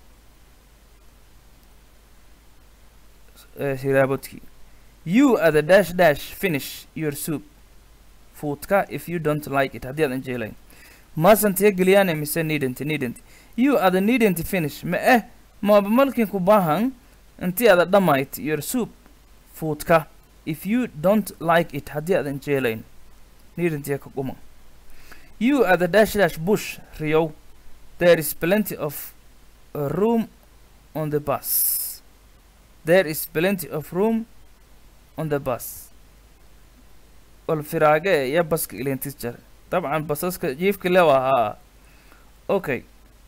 Uh, hiraabodkii. You are the dash dash finish your soup. Fuudka if you don't like it haddii aadan jeclayn. Mustn't ya geliyaan mise needn't needn't. You are the needn't finish ma eh maaba malkin ku baahan intii aada dhammayt your soup fuudka if you don't like it haddii aadan jeclayn. Needn't ya ka quma. You are the dash dash bush Rio. There is plenty of uh, room on the bus. There is plenty of room on the bus. والفراقة يا بس إلين تسجر طبعا بسسك جيفك لوا ها اوكي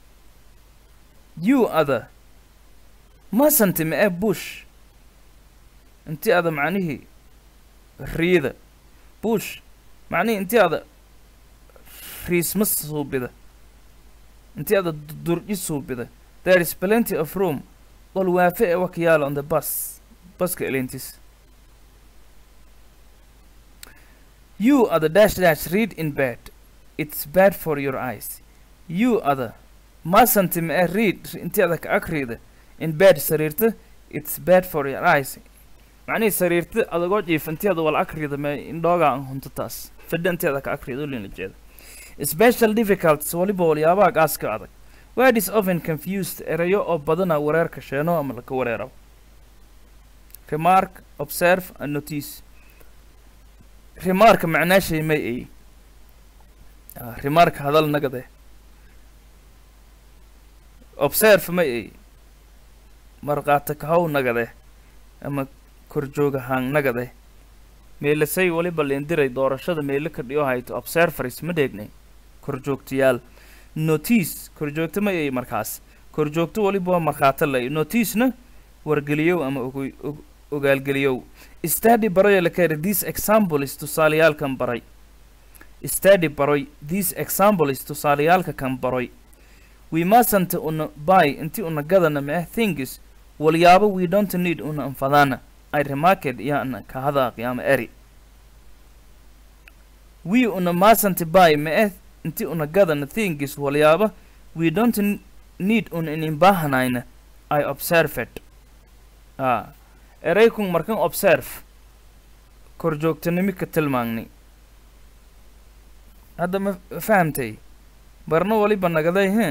you other ما سنت مع بوش انت هذا معنيه ريدة بوش معنيه انت هذا ريسمس صوب بده انت هذا درجي صوب بده there is plenty of room والوافئ وكيال on the bus بس كإلينتس You are the dash dash read in bed. It's bad for your eyes. You are the mustn't ma read inti adag akrida in bed sariirta it's bad for your eyes. macnihii sariirta adagoo jiif inti ada wal akrida ma indhooga aan hunto taas fadhi inti adag akrida ulina jeeda special difficulties waliba waliyaabaha gaaska adag word is often confused erayo oo badana wareerka sheeno ama laka wareero remark observe and notice remarka macnaashay may ay remarka hadal nagade observe may ay marqaata kahow nagade ama korjooga hang nagade meelasay waliba leendiray doorashada meelo ka dhiyo hayto observeris ma dheegnay korjoogtayaal notice korjoogta may ay markaas korjoogto waliba waa markhaata lay noticena wargeliyow ama ogo ogaalgeliyow study baroy la kari this example is tusaaleyaalkan baray study baroy this example is tusaaleyaalka kan baroy we mustn't una buy inti una gadana meh things walyaabo we don't need una anfadana ay remarked yaana ka hadaaqi ama eri we una mustn't buy meh inti una gadana things walyaabo we don't need una inin baahanayna i observed ah eraykun markan observe korjoogtanimi ka tilmaangnay hadda ma fahamtay barno waliba nagaday he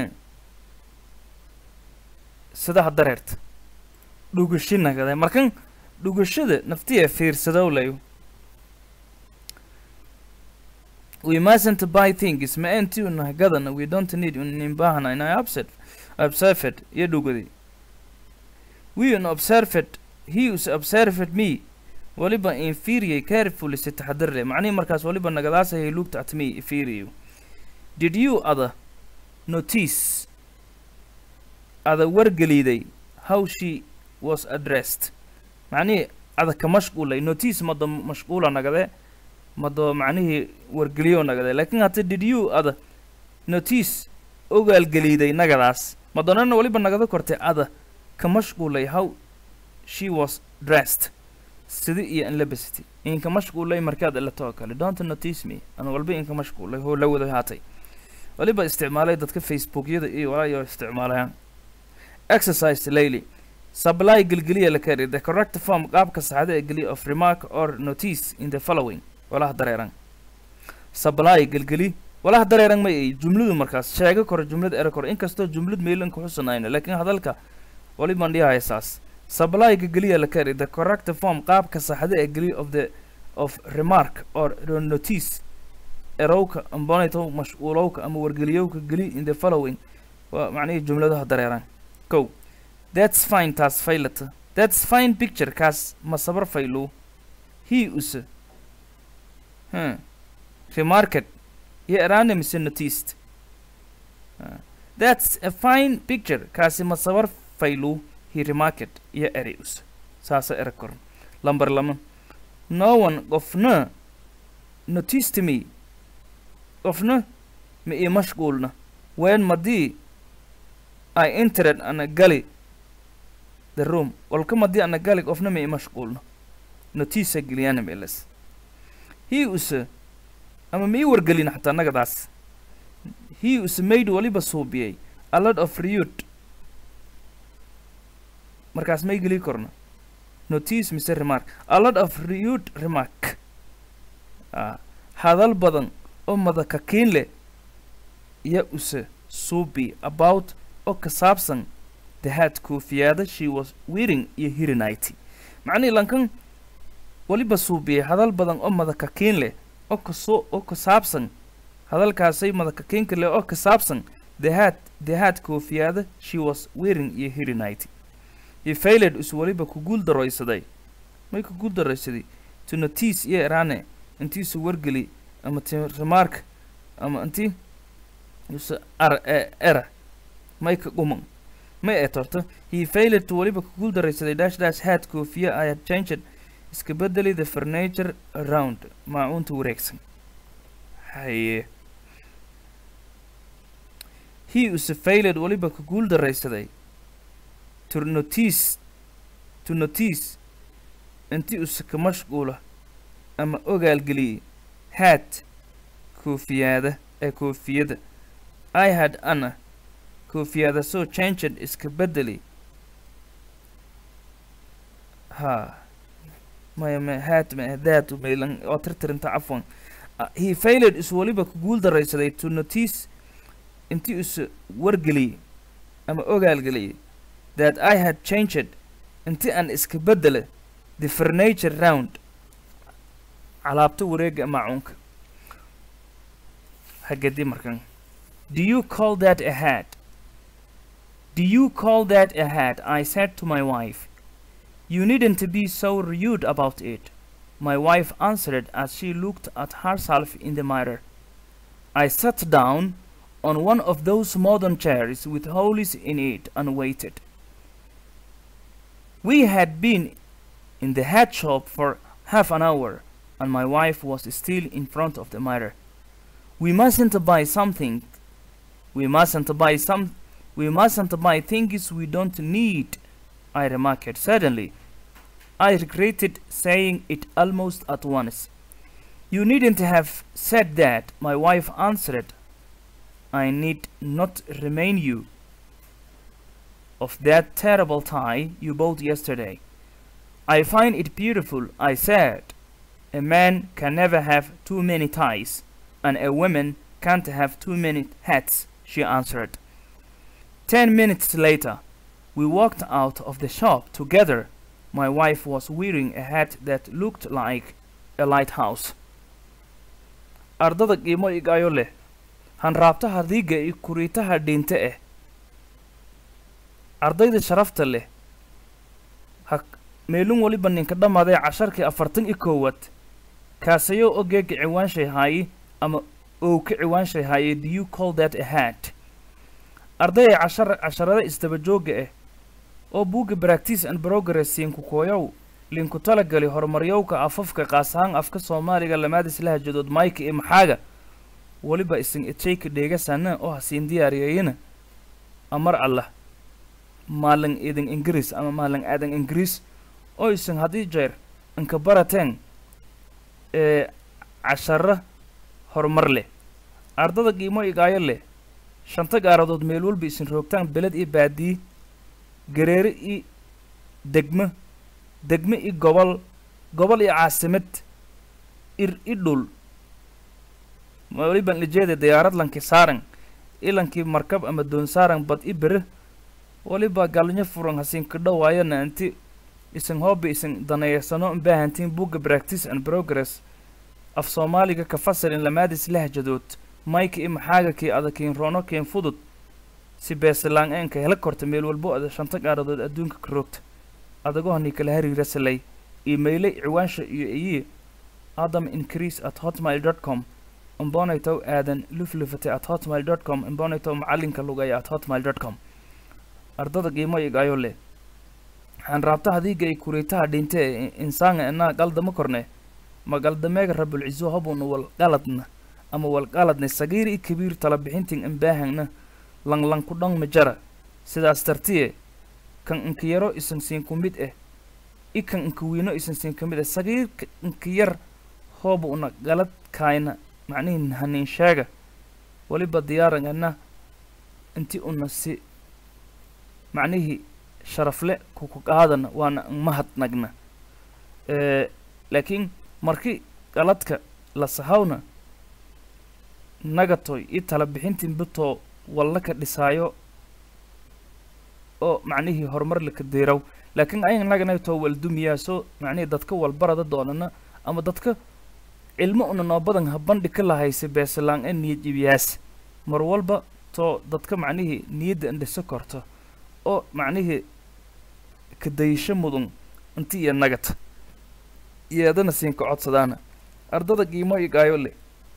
sidaha dareerta dhugashi nagaday markan dhugashada naftiya fiirsadow layo we mustn't buy things ma intii una gadana we don't need unin baahna in i upset observed iyo dhugadi we un observed he us observed me waliba inferior carefully si taxadar leh macnihi markaas waliba nagadaasay he looked at me inferior did you other notice ada wargeliday how she was addressed macnihii ada ka mashquulay notice mado mashquula nagade mado macnihii wargeliyo nagade laakiin hata did you ada notice ogaalgeliiday nagadaas madonana waliba nagada kortay ada ka mashquulay how she was dressed sidi iyo in labasity inka mashquulay markaad ilato oo kale don't notice me ana walba inka mashquulay hoo la wada haatay waliba isticmaalay dadka facebookyada iyo walaayo isticmaalayaan exercise layly supply gelgeliya la kari the correct form qaabka saxda ee geliya of remark or notice in the following walaha dareeran supply gelgeli walaha dareeran ma ay jumladu markaas sheego koro jumlad ere koro inkastoo jumlad meelan ku xusanayno laakiin hadalka waliban dhiyahay saas supply gelgeliya la kari the correct form qaabka saxda ee geliya of the of remark or notice erowka ambonito mashquulowka ama wargeliyowka geli in the following waa macnihii jumladaha dareeran kow that's fine taas faylata that's fine picture kaas ma sabar faylu he use hmm. remarked iyo eraane mise noticed uh, that's a fine picture kaasi ma sabar faylu he remarked iyo eri use saasa era koran lambar lama no one qofna noticed me qofna ma ii mashquulna ween madii I entered ana gali the room walka madii ana gali qofna ma ii mashquulna notiisa geliyana meelas he use ama ma ii wargelin xataa nagadaas he use made waliba suubiyay a lot of reud markaas may geli korna notice mise remark a lot of reud remark ah hadal badan oo madakakiin leh iyo use suubi about oo ka saabsan the hat koofiyada she was wearing iyo hirinity macnihii lankan waliba suubiyay hadal badan oo madakakiin leh oo kasoo oo ka saabsan hadalkaasay madakakiinka leh oo ka saabsan the hat the hat koofiyada she was wearing iyo hirinity iyo failed is waliba ku guul daraysaday may ku guul daraysaday to notice iyo eraane intiisu wargeli ama ti remark ama inti use ar e era may ka guman may ee torto he failed to waliba ku guul daraysaday dash dash hat koofiya i had changed iska bedeli the furniture around maacuunta wareegsan haye he use failed waliba ku guul daraysaday to notice to notice inti use ka mashquula ama ogaalgeliyey hat koofiyada ee koofiyada i had ana koofiyada soo changed iska bedeli ha maya ma hat ma that maylan oo tirtirinta cafwan he failed is waliba ku guul daraysaday to notice intii is wargeliyey ama ogaalgeliyey that i had changed inti aan iska bedele the furniture round calaabta wareega maacuunka hagadi markan do you call that a hat do you call that a hat i said to my wife you needn't be so rude about it my wife answered as she looked at herself in the mirror i sat down on one of those modern chairs with holes in it and waited we had been in the hat shop for half an hour and my wife was still in front of the mirror. We mustn't buy something. We mustn't buy some. We mustn't buy things we don't need. I remarked suddenly. I regretted saying it almost at once. You needn't have said that, my wife answered. I need not remind you of that terrible tie you bought yesterday. I find it beautiful, I said. A man can never have too many ties, and a woman can't have too many hats, she answered. Ten minutes later, we walked out of the shop together. My wife was wearing a hat that looked like a lighthouse. ardada qiimo igayo leh hanraabtaha diiga iyo kuriitaha dhiinte ah ardayda sharafta leh ha meelun weliba ninka dhammaadee casharkii afartan iyo koowaad kaasayo ogeega ciwaanshay haayi ama ow ka ciwaanshay haaye do you call that a hat ardayay cashar casharada isdaba joogga ah oo buugga practice and progress siinku kooyow linku talagali horumaryowka afafka qaas ahaan afka soomaaliga lamaadis lahajadood mayka iyo maxaaga weliba isin ejayka dheegasana oo hasiin diyaariyayina amar allah maalin idin ingiriis ama maalin aadan ingiriis oo isin haddii jeer inka barateen ee casharo horumar leh ardada qiimo igaayo leh shanta gaaradood meel walba isin roogtaan beled iyo baadiye gareere iyo degmo degmo iyo gobol gobol iyo caasimad ir i dhul weliban lijeeda diyaarad lanki saaran ilankii markab ama doon saaran bad i bere weliba galnyo furan hasinka dhawaayana inti isin hooba isin daneeysano baahantiin buugga practice and progress af soomaaliga ka fasalin lamaadis lahjadood mayka i maxaaga kii adakiin roono keen fudud si beesalaan eenka hela korta meel walbo ada shanta gaaradood adduunka ka roogta adagohanii kala hariira salay iimaylay ciwaansha iyo iyi adam increase at hotmail dot com imbonaytow aadan luflufate at hotmail dot com imbonaytow macalinka lugaya at hotmail dot com ardada qiimo igayo leh waxaan raabta hadiiga ay kuriitaha dhinte ee insaanga inaa qaldama korne ma qaldameega rabulciso hobuna wal qaladna ama wal qaladne sagiir i kabiir tala bixintin imbaahangna langlang ku dhang majara sidaas tartiye kan inka yaro isan siin ku mid ah i kan inka wiino isan siin ka mid ah sagiirka inka yar hooba una galad kaayna macnihi hanin sheega weliba diyaarangana inti una si macnihii sharafle kuku qaadana waana mahadnagna laakiin markii qaladka la sahawna nagatoy i tala bixintin bitoo walla ka dhisaayo oo macnihii horumar laka deeraw laakiin ayan naganaytoo waldumiyaa soo macnihii dadka walbarada doonana ama dadka cilmo una noo badan ha bandhi ka lahaysa beesalaan ee niyad ibiyaas mar walba too dadka macnihii niyadda indhiso korto oo macnihii kadayasho mudun inti iyo nagata yeedana siinka codsadaana ardada qiimo igaayo le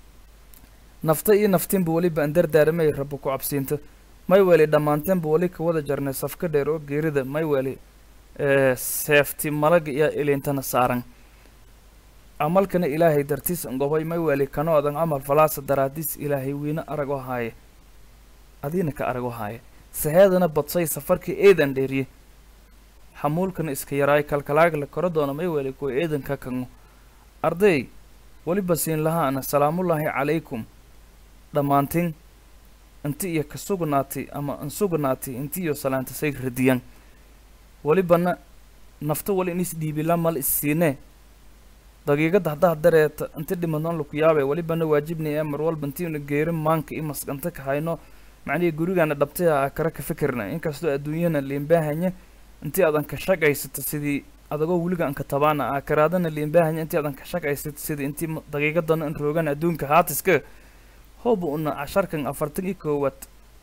nafta iyo naftinba weliba an dardaaramay rabo ku cabsiinta may weli dhammaanteenba weli ka wada jarnay safka dheer oo geerida may weli seefti malaga iyo ilintana saaran amalkana ilaahay dartiis angobay may weli kanoodan camal falaasa daraadiis ilaahay wiina aragoo haaye adiina ka aragoo haaye saheedana badsay safarkii eedan dheeriye xamuulkana iska yaraay kalkalaagla kora doona may weli kuwa eedanka kango arday weliba siin lahaana salaamullaahi calaykum dhammaantiin inti iyo ka sugnaatay ama an sugnaatay inti iyo salaantasay radiyan welibana nafta wali in isdhiibila mal issiinee daqiiqadda haddaha dareeta inti dhimadnoon laku yaabay welibana waajibnay ee mar walba intiina geerin maanka iyo masqanta ka hayno macnihii gurigaana dhabtay a kara ka fikirna inkastoo adduunyana liinbaahanya intii adan ka shaqaysata sidii adagoo weliga anka tabaana a karaadana liinbaahanya intii adan ka shaqaysata sidii intii daqiiqadana in roogan adduunka haatiska hooba una casharkan afartan iyo koowaad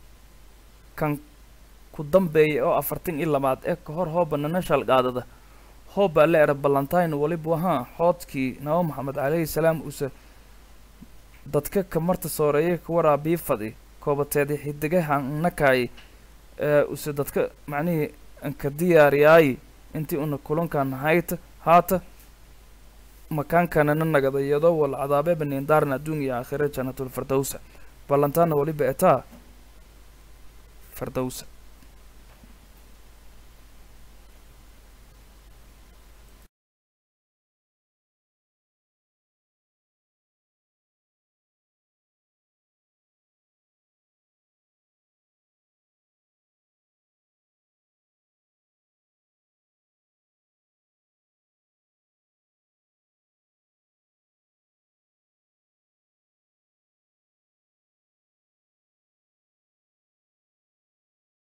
kan ku dambeeya oo afartan iyo labaad ee ka hor hooba nanashal qaadada hooba la era ballantine waliba wahaa xoodkii naba maxamed calayhi salaam uuse dadka kamarta sooreeye ka waraabii fadi koobateedi xidigahan nakaay ee use dadka macnihii anka diyaariyaayi intii una kulankan hayta haata makaankanana nagada iyadoo wal cadaabe baniindaarna adduun iyo aakhira jannatul firdowsa ballantaana waliba etaa firdowsa